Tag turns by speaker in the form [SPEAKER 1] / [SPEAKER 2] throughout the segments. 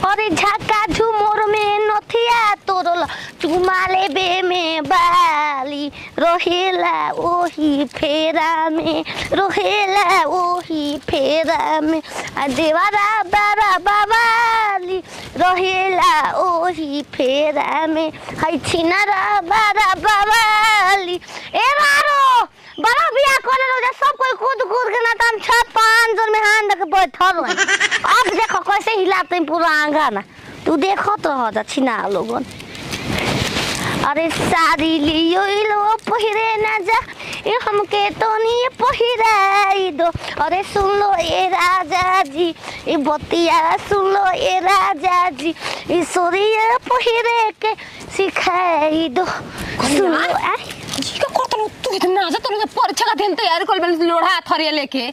[SPEAKER 1] अरे झक्का झुमोर में नथिया तोरल चुमा लेबे में बाली रहेला ओही फेरा में रहेला ओही फेरा में आ देवारा बारा बाबाली रहेला ओही फेरा में है छिनारा बारा बाबाली ए मारो बड़ा बिया करे रो जे सब कोई कूद कूद के ना तम छत पांच जोर में हाथ रख बैठल रहे अब देखो कैसे हिलाते हैं पूरा आंगन तू देखो तो हो जा छिना लोगन अरे साड़ी लियो ई लो पहिरे ना जा ये हमके तो नहीं पहिराई दो अरे सुन लो ये राजा जी ये बतिया सुन लो ये राजा जी ये सोरिया पहिरे के सिखाई दो सुन लो आई
[SPEAKER 2] जी का करतलो तू इतना जा तोरे परीक्षा का दिन तैयार कर बेल लोढ़ा थरिया लेके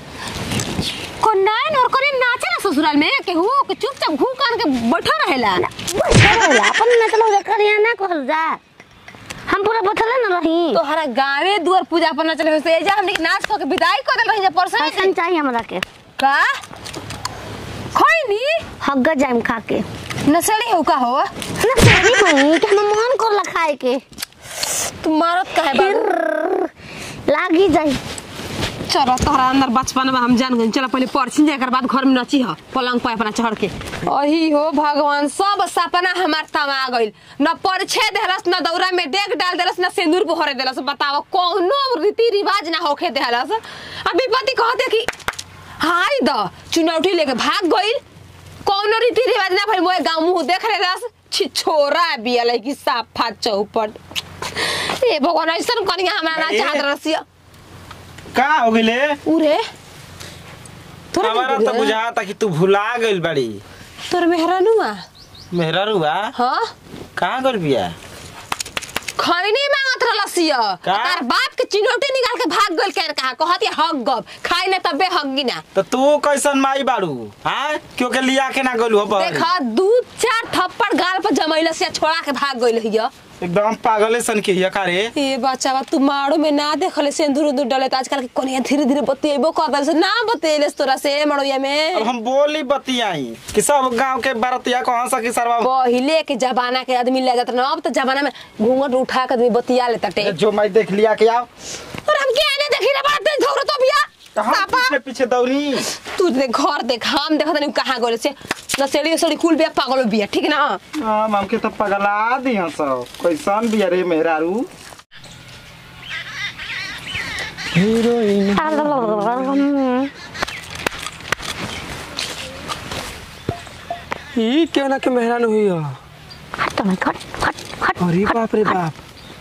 [SPEAKER 2] कोनाय नोर करे नाचे ना ससुराल में केहू के चुपचाप घू कान के बैठा रहेला
[SPEAKER 1] बैठल होला अपन न चलो जा करिया ना कहल जा हम पूरा बैठले न रही
[SPEAKER 2] तोहरा गावे दुआर पूजा पर ना चले से जा हमने के नाच को के विदाई कर देल रही जा परसों
[SPEAKER 1] फैशन चाहिए हमरा के
[SPEAKER 2] का खैनी
[SPEAKER 1] हग्गा जाइम खा के
[SPEAKER 2] नसड़ी हो का हो
[SPEAKER 1] ना सही भई के हम मन कर खाए के
[SPEAKER 2] तू मारत काहे बाबू
[SPEAKER 1] फिर लागी जाई
[SPEAKER 2] चलो तोहरा अंदर बचपन में हम जान गए चलो पहले परसिन जाकर बाद घर में नची ह पलंग पे अपना चढ़ के अही हो भगवान सब सपना हमार तमा गइल न परिचय देहलस न दौरा में डेग डाल देलस न सिंदूर पोहरे देलस बताओ कौनो रीति रिवाज ना होखे देहलस अब विपत्ति कहते कि हाय द चुनौती लेके भाग गइल कौनो रीति रिवाज ना भइल मोए गांव मुंह देख लेलस छी छोरा बिया लगी साफा चौपट ए भगवान ऐसन कनिया हमरा ना
[SPEAKER 3] अरे।
[SPEAKER 2] चाहत रसिया
[SPEAKER 3] का हो गइले
[SPEAKER 2] उरे तोरा
[SPEAKER 3] हमारा
[SPEAKER 2] नहीं
[SPEAKER 3] तो
[SPEAKER 2] बुझा?
[SPEAKER 3] बुझाता कि तू भुला गइल बाड़ी
[SPEAKER 2] तोर मेहरानुआ
[SPEAKER 3] मेहररुआ
[SPEAKER 2] हाँ
[SPEAKER 3] कहाँ गइल बिया
[SPEAKER 2] खैनी मांगत रहलसिया
[SPEAKER 3] का?
[SPEAKER 2] तार बाप के चिनौटी निकाल के भाग गइल के कहा कहती हग गब खाई ना तबे हग्गी ना
[SPEAKER 3] तो तू कैसन माई बाड़ू हाँ क्यों के लिया के ना गइल हो बहरी?
[SPEAKER 2] देखा दू चार थप्पड़ गाल पर जमैल से छोड़ा के भाग गइल हिया
[SPEAKER 3] एकदम पागले सन के हिया का रे
[SPEAKER 2] ए बच्चा तू मारो में ना देखले सिंदूर उंदूर डले त आजकल के कोनिया धीरे धीरे बतिएबो कर दल से ना बतिएलेस तोरा से मड़ोया
[SPEAKER 3] अब
[SPEAKER 2] में
[SPEAKER 3] हम बोली बतियाई कि सब गांव के बरतिया कहाँ सकी सरवा
[SPEAKER 2] पहिले के जमाना के आदमी ले जात ना अब तो जमाना में घूंघट उठा के आदमी बतिया लेता टे
[SPEAKER 3] जो मैं देख लिया के आओ
[SPEAKER 2] और हम के आने देखी रे बात धौर तो बिया
[SPEAKER 3] कहाँ
[SPEAKER 2] सापा
[SPEAKER 3] पीछे पीछे दौड़ी
[SPEAKER 2] तू दे घर देख हम देखत नहीं कहाँ गइल से नसेड़ी उसड़ी कुल बिया पागल बिया ठीक ना
[SPEAKER 3] हम हमके तो पगला दी हैं सब कैसन बिया रे मेहरारू हीरोइन
[SPEAKER 4] ई क्यों ना के मेहरान हुई हो
[SPEAKER 1] हट तो मैं हट हट हट
[SPEAKER 4] अरे बाप रे बाप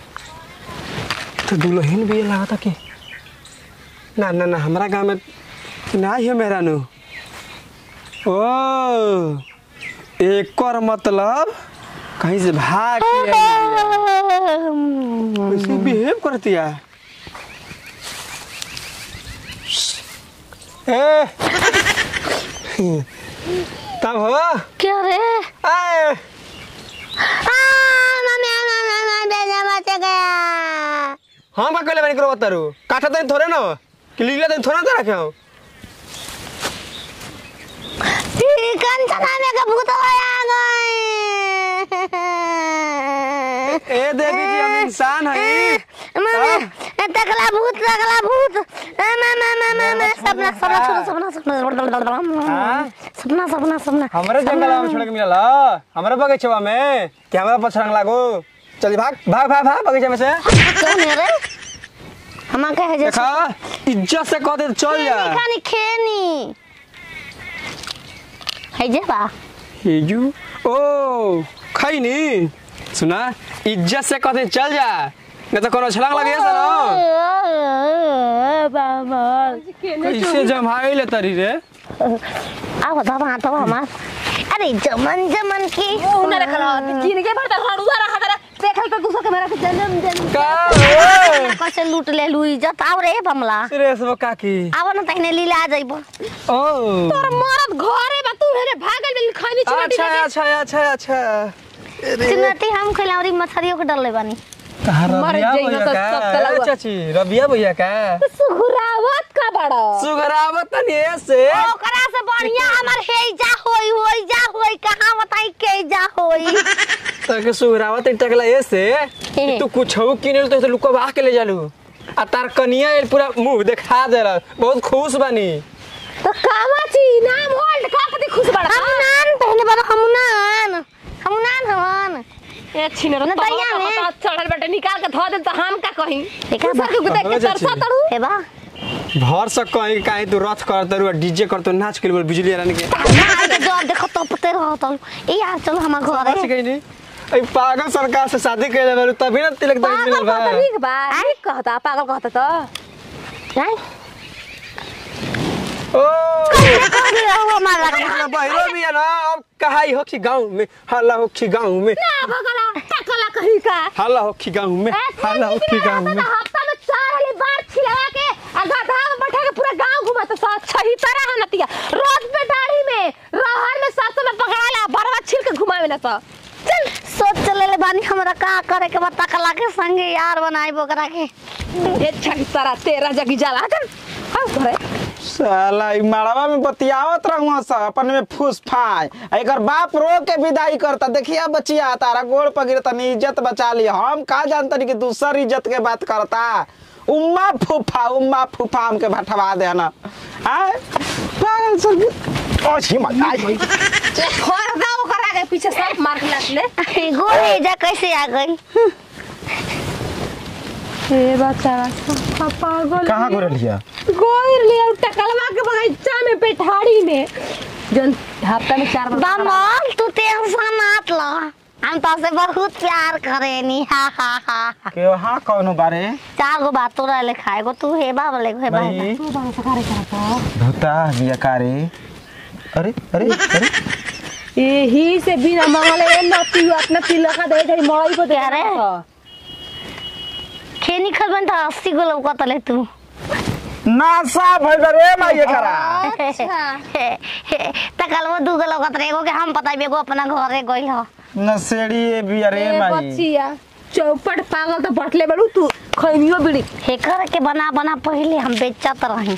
[SPEAKER 4] तो दुल्हन भी ये लगा कि ना ना ना हमारा गांव में ना ही है मेहरानू ओ एक और मतलब कहीं से भाग के आई है। कैसे बिहेव करती है ए तब हो
[SPEAKER 1] क्या रे
[SPEAKER 4] आए
[SPEAKER 1] आ मम्मी मम्मी मम्मी बेजा बच गया
[SPEAKER 4] हम का कहले बानी करो बतारू काठा तो थोड़े ना कि लीला तो थोड़े ना रखे हो
[SPEAKER 1] कंचना में का भूत आ गए
[SPEAKER 4] ए देवी जी हम इंसान है
[SPEAKER 1] मम्मी तकला भूत तकला भूत mummy mummy mummy Sapna Sapna Sapna Sapna
[SPEAKER 4] हाँ?
[SPEAKER 1] सपना सपना सपना
[SPEAKER 4] हमारे जंगल में छोड़ के मिलल हमारे बगीचा में कि हमारा पछरंग लागो चल भाग भाग भाग भाग बगीचा में से
[SPEAKER 1] कौन है रे हम कहे जे
[SPEAKER 4] देखा इज्जत से कह दे तो चल जा
[SPEAKER 1] खानी खेनी है जे बा
[SPEAKER 4] हिजू ओ खैनी सुना इज्जत से कहते चल जा नहीं तो कोनो छलांग लगे ना
[SPEAKER 1] बाबा
[SPEAKER 4] कैसे जमाई ले तरी रे
[SPEAKER 1] अब दबा तो हमार अरे जमन जमन की
[SPEAKER 2] उन्हें रखल किन के भरता हड़ुआ रखा तेरा देखल तो दूसरा के मेरा के जन्म दिन
[SPEAKER 4] का ओए
[SPEAKER 1] कैसे लूट ले लू इज्जत आव रे बमला
[SPEAKER 4] सीरियस वो काकी
[SPEAKER 1] आव न तहने लीला आ जाइबो
[SPEAKER 4] ओ
[SPEAKER 2] तोर मरद घरे बा तू हेरे भागल बिल खैनी चिमटी
[SPEAKER 4] अच्छा अच्छा अच्छा अच्छा
[SPEAKER 1] चिन्नती हम खिलावरी मछरियों के डलले बानी
[SPEAKER 2] मर
[SPEAKER 4] रबिया
[SPEAKER 2] जाइहो
[SPEAKER 4] भैया
[SPEAKER 2] तो
[SPEAKER 4] का
[SPEAKER 2] सब तला
[SPEAKER 4] ए,
[SPEAKER 2] हुआ।
[SPEAKER 4] चाची रबिया भैया का
[SPEAKER 2] सुघरावत का बड़ा
[SPEAKER 4] सुगरावत तनी ऐसे
[SPEAKER 1] ओकरा से बढ़िया हमर हे जा होई होई जा होई कहां होई
[SPEAKER 4] तके सुहरावत टकला ऐसे कि तू कुछ किने तो लुकवा के ले जालू आ तार कनिया एल पूरा मुंह देखा देला बहुत खुश बानी
[SPEAKER 2] तो कामा ची नाम होल्ड का पति खुश बड़ा
[SPEAKER 1] हमुनान पहले बार हमुनान हमुनान हवन
[SPEAKER 2] ए छिनर
[SPEAKER 1] न दैया में।
[SPEAKER 2] चढ़ल बेटे निकाल के धो दे तो हम का कही
[SPEAKER 1] देखा बा।
[SPEAKER 2] के देख
[SPEAKER 4] हो
[SPEAKER 2] के
[SPEAKER 4] जा
[SPEAKER 2] तरसा
[SPEAKER 4] छी।
[SPEAKER 2] तड़ू
[SPEAKER 1] हे बा
[SPEAKER 4] भर सक कहीं काहे तू रथ कर तरू डीजे कर तो नाच के बोल बिजली रानी के
[SPEAKER 1] ना के जब देखो तो पते रहो तो ए यार चलो हमार
[SPEAKER 4] नाच
[SPEAKER 1] घर
[SPEAKER 4] गई नहीं ए पागल सरकार से शादी कैले बारू तभी ना तिलक दहेज
[SPEAKER 2] पागल
[SPEAKER 4] मिलल बा
[SPEAKER 2] कहता ठीक बा ठीक कहता पागल कहता तो
[SPEAKER 1] नहीं
[SPEAKER 4] ओ
[SPEAKER 1] कह दिया हो हमारा
[SPEAKER 4] ना बहिरो भी है ना अब कहाई हो कि गांव में हल्ला हो कि गांव में
[SPEAKER 2] ना भगला टकला कही का
[SPEAKER 4] हल्ला हो कि गांव में हल्ला हो कि गांव में
[SPEAKER 2] हफ्ता में चार वाली बार छिलवा के आ गधा में बैठा के पूरा गांव घुमा तो साथ छही तरह है नतिया रोज पे दाढ़ी में रहर में सात में पकड़ाला बरवा छिल के घुमावे ना तो
[SPEAKER 1] चल सोच चले ले बानी हमरा का करे के बता कला के संगे यार बनाई बोकरा के
[SPEAKER 2] ये छही तरह तेरा जगी जाला चल हां घरे
[SPEAKER 3] साला ई माड़वा में बतियावत रहूं सा अपन में फूस फाय आ एकर बाप रो के विदाई करता देखिया बचिया तारा गोड़ पर गिर तनी इज्जत बचा ली हम का जानतनी कि दूसर इज्जत के बात करता उम्मा फूफा उम्मा फूफा हमके भटवा देना आय पागल सर ओ छी मत आई भाई
[SPEAKER 2] छोड़ दो ओकरा के पीछे सब मार के लात ले
[SPEAKER 1] गोरे जा कैसे आ गई
[SPEAKER 2] ए बच्चा पागल
[SPEAKER 3] कहां गोरे लिया
[SPEAKER 2] गोर ले टकलवा के बगीचा में पेठाड़ी में जन हफ्ता में चार बार
[SPEAKER 1] बमल तू टेंशन मत लो हम तो से बहुत प्यार करेनी हा हा हा हा।
[SPEAKER 3] के हां कौनो बारे
[SPEAKER 1] चार गो बात तो रहे खाएगो तू हे बा बोले हे बा हे बा।
[SPEAKER 3] भाई
[SPEAKER 2] तू बाबा से करे करता
[SPEAKER 3] भूता बिया कारे अरे अरे अरे
[SPEAKER 2] यही से बिना मंगले नती अपना तिलक का दे दे मड़ई को दे
[SPEAKER 1] अरे। खेनी खलबन तो अस्सी गो लौका तले तू
[SPEAKER 3] नासा भइल रे माई करा
[SPEAKER 1] तकल वो दू गो लौका तले एगो के हम पता एगो अपना घरे गइल ह
[SPEAKER 3] नसेड़ी ए बिया रे
[SPEAKER 2] ए
[SPEAKER 3] माई
[SPEAKER 2] बच्चिया चौपट पागल तो बटले बड़ू तू खैनियो बिड़ी
[SPEAKER 1] हेकर के बना बना पहले हम बेचत रही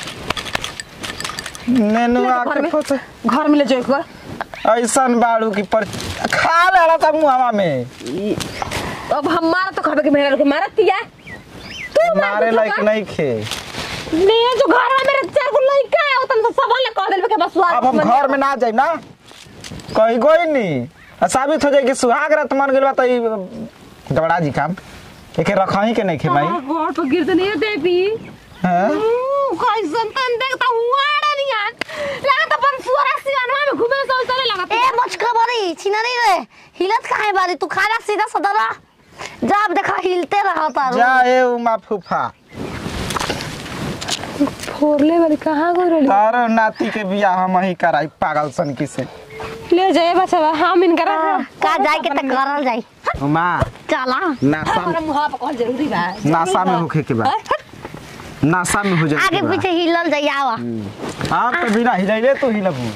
[SPEAKER 3] नेनुआ
[SPEAKER 2] घर
[SPEAKER 3] के
[SPEAKER 2] में
[SPEAKER 3] फोटो
[SPEAKER 2] घर में ले जाए कर
[SPEAKER 3] ऐसन बाड़ू की पर खा लेला था मुहावा में
[SPEAKER 2] अब हमारा तो खबे के मेरा के मारत दिया तू
[SPEAKER 3] मारे लायक नहीं खे
[SPEAKER 2] ले जो घर में मेरे चार को लइका है उतन तो सबल ने कह देल के बस
[SPEAKER 3] अब हम घर में ना जाए ना कहीं कोई नहीं आ साबित हो जाए कि सुहाग रात मन गेल बा त ई गबड़ा जी काम एके रखही के नहीं खे माई
[SPEAKER 2] घर पर गिर तो नहीं देवी
[SPEAKER 3] हैं?
[SPEAKER 2] कैसन तन देखता हुआ नहीं यार लगा तो अपन सुअरा सियानवा में घूमे सो चले लगा
[SPEAKER 1] ए मुझका बड़ी छिना नहीं रे हिलत काहे बारी तू खाना सीधा सदरा जब देखा हिलते रहा तारू
[SPEAKER 3] जा ए उमा फूफा
[SPEAKER 2] फोरले वाली कहां गई रही
[SPEAKER 3] तारो नाती के बियाह हम ही कराई पागल सन की से
[SPEAKER 2] ले जाए बच्चा हम इनका
[SPEAKER 1] का जाए के त करल जाई
[SPEAKER 3] उमा
[SPEAKER 1] चला
[SPEAKER 3] नासा
[SPEAKER 2] हमारा मुंह पर कॉल जरूरी बा
[SPEAKER 3] नासा में होखे के बा नासा में हो जाए
[SPEAKER 1] आगे पीछे हिलल जाई आवा
[SPEAKER 3] आप तो बिना हिलैले तो हिलबू